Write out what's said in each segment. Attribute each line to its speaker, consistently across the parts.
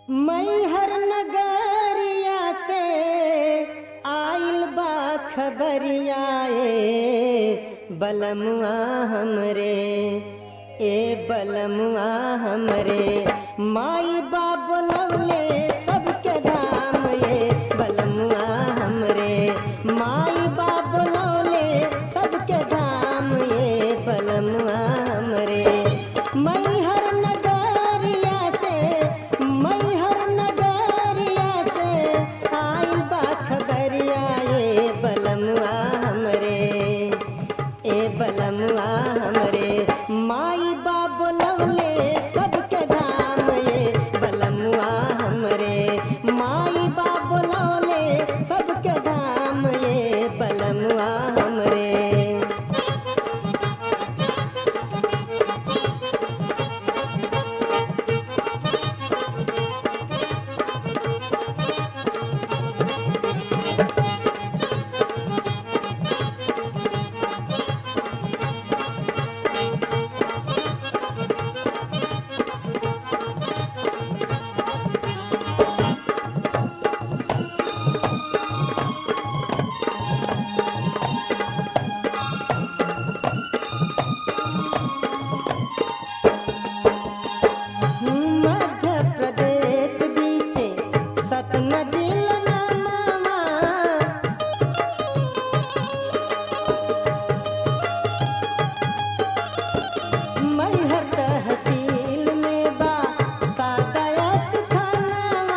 Speaker 1: मैहर नगरिया से आइल बा खबरिया ए बलमुआ हमरे ए बलमुआ हमरे माई बाप लौले सबके धाम ए बलमुआ हमरे माई बाप लौले सबके धाम ए बलमुआ हमरे मैहर नगरिया से मैहर नगरिया से आइल बा खबरिया ए बलमुआ हमरे ए बलमुआ हमरे माई बाप लौले सबके धाम ए बलमुआ हमरे माई बाप लौले सबके धाम ए बलमुआ हमरे मध्य प्रदेश बीचे सतनदी नामा मैहर तहसील में बा सादयत थानावा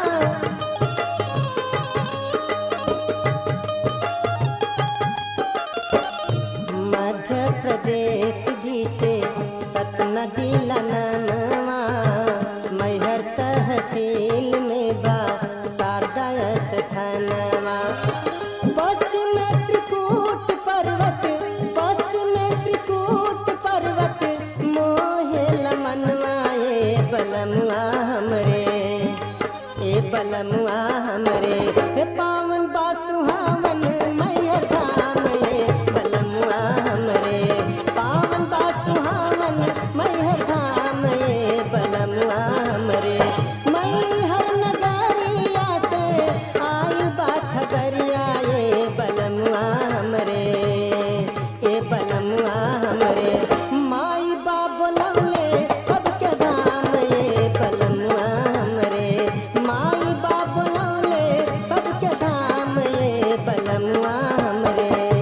Speaker 1: मध्य प्रदेश जीते सतना जिला ननवा मैहर तहसील में बा शारदायत थानवा पश्चिम में त्रिकूट पर्वत पश्चिम में त्रिकूट पर्वत मोहे लमनवा ए बलमुआ हमरे ए बलमुआ हमरे हे पावन बा सुहावन मैया धाम ए बलमुआ हमरे पावन बा सुहावन मैया धाम ए बलमुआ हमरे मैहर नगरिया से आयु बा खबरिया ए बलमुआ हमरे ए बलमुआ हमरे माई बाप लौले सबके धाम ए बलमुआ हमरे माई बाप लौले सबके धाम ए बलमुआ हमरे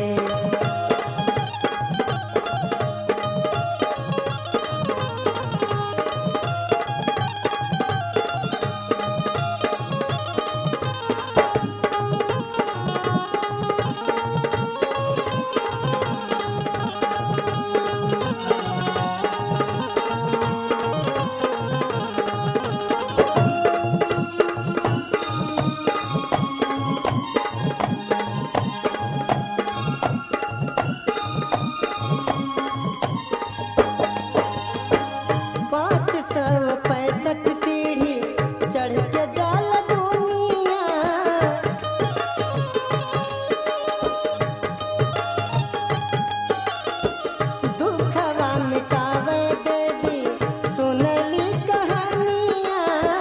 Speaker 1: पाँच सौ पैंसठ सीढ़ी चढ़ के जाल दुनिया दुखवा मिटावे देवी सुनली कहानियाँ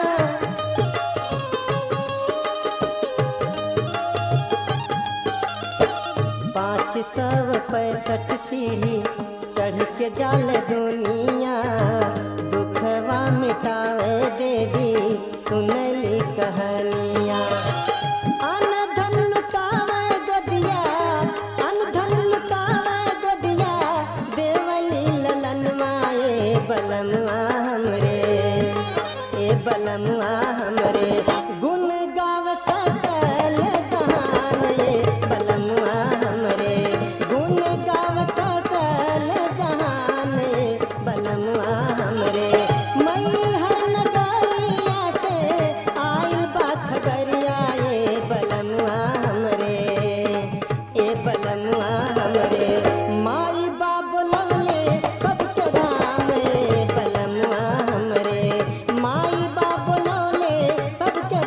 Speaker 1: पाँच सौ पैंसठ सीढ़ी चढ़ के जाल दुनिया दुखवा मिटावे देवी सुनली कहानिया अन धन लुटावे गदिया अन धन लुटावे गदिया देवली ललनवा ए बलमवा हमरे ए बलमवा हमरे गुण गाव सकल जहान ए बलमवा हमरे गुण गाव सकल जहान ए बलमवा हमरे मैहर नगरिया से आइल बा खबरिया ए बलमवा हमरे ए बलमवा हमरे माई बाप लवले सबके धाम ए बलमवा हमरे माई बाप लवले सबके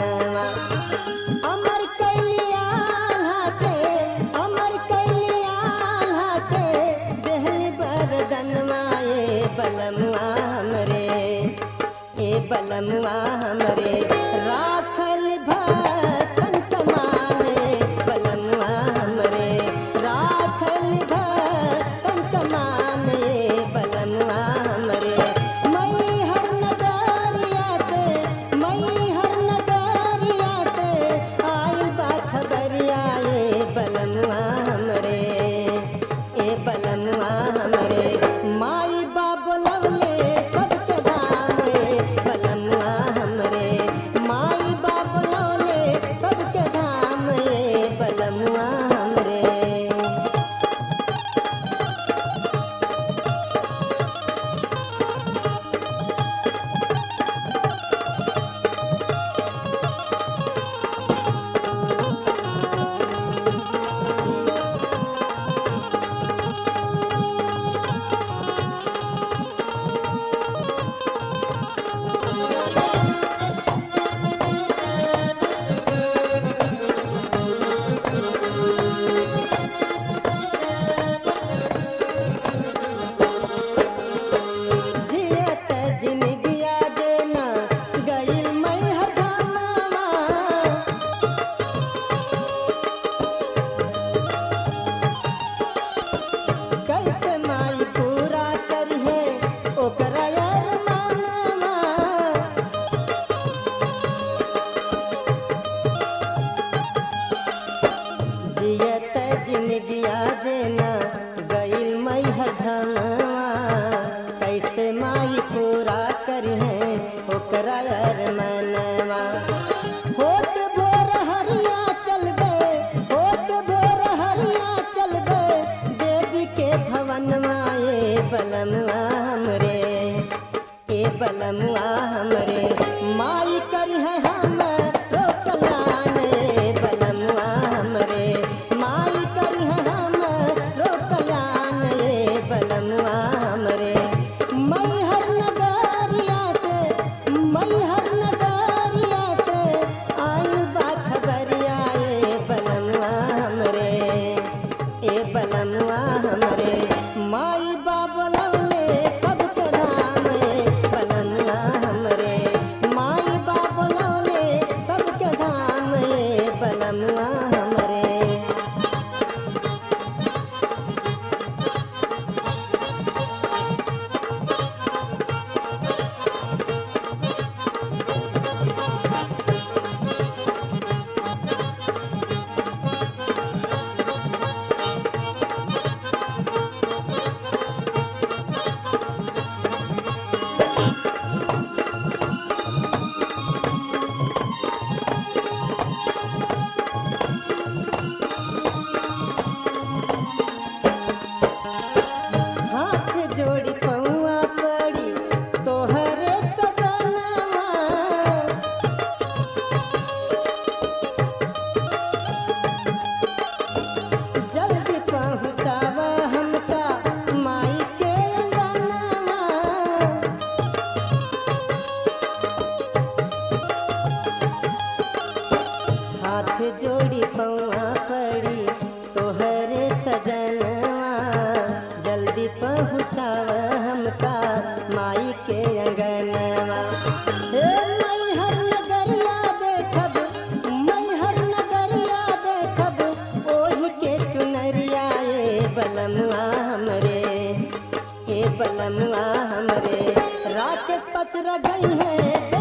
Speaker 1: मनवा अमर कैलिया से अमर कैलिया से देहली बरदनवा ए बलमुआ हमरे ए बलमुआ हमरे राखल भक्तन कमाने बलमुआ हमरे राखल भक्तन कमाने बलमुआ हमरे मई हर नगरिया से मई हर नगरिया से आइल बा खबरिया ए बलमुआ हमरे ए बलमुआ हमरे माई बाबुलौले सबके दाम ए बलमुआ हमरे माई बाबुलौले सबके धाम ए बलमुआ हमरे जियत जिनगिया देना गइल मैं हरदाना कैसे माई पूरा करिहे ओकरा यार मानवा जियत जिनगिया देना गइल मैं हरदाना कैसे माई पूरा करिहे ओकरा यार मानवा होत भोर हरिया चल गए होत भोर हरिया चल गए देवी के भवन माए बलमुआ हमरे ए बलमुआ हमरे माई करी है हम रोकलाने बलमुआ हमरे माई करी है हम रोकलाने बलमुआ हमरे मई हर नगरिया से मई हर नगरिया से आयु बा खबरिया ए बलमुआ हमरे ए बलमुआ हमरे माई बाबलौले सबके धाम ए बलमुआ हमरे माई बाबलौले सबके धाम ए बलमुआ हमरे हाथ जोड़ी पौआ पड़ी तोहरे सजनवा जल्दी पहुँचावा हमका माई के अंगनवा हाथ जोड़ी पौआ पड़ी तोहरे सजनवा जल्दी पहुँचाव हमका माई के अंगनवा हे मई हर नगरिया देखब मई हर नगरिया देखब ओढ़ के चुनरिया ए बलमुआ हमरे ए बलमुआ हमरे रात पचर गई है